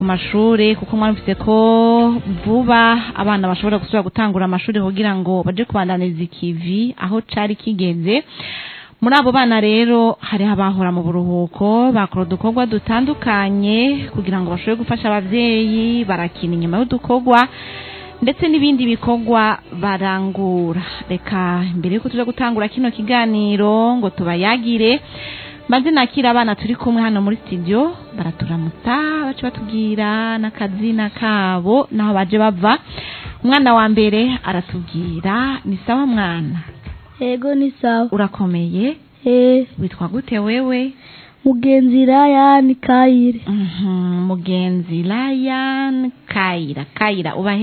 mashuri kuko mwumvise ko vuba abana bashobora gusubira gutangura amashuri kugira ngo baje kubandaniriza ikivi aho cari kigeze muri abo bana rero hariho abahora mu buruhuko bakora udukorwa dutandukanye kugira ngo bashobore gufasha abavyeyi barakina inyuma y'udukorwa ndetse n'ibindi bikorwa barangura reka mbere yuko tuja gutangura kino kiganiro ngo tubayagire maze nakira abana turi kumwe hano muri studio baraturamutsa baca batubwira n'akazina kabo naho baje bava umwana wa mbere aratubwira ni sawa mwana Ego ni sawa. urakomeye Eh, witwa gute wewe mugenzi Ryan Kayire. Mhm, mugenzi Ryan Kayira Kayira uba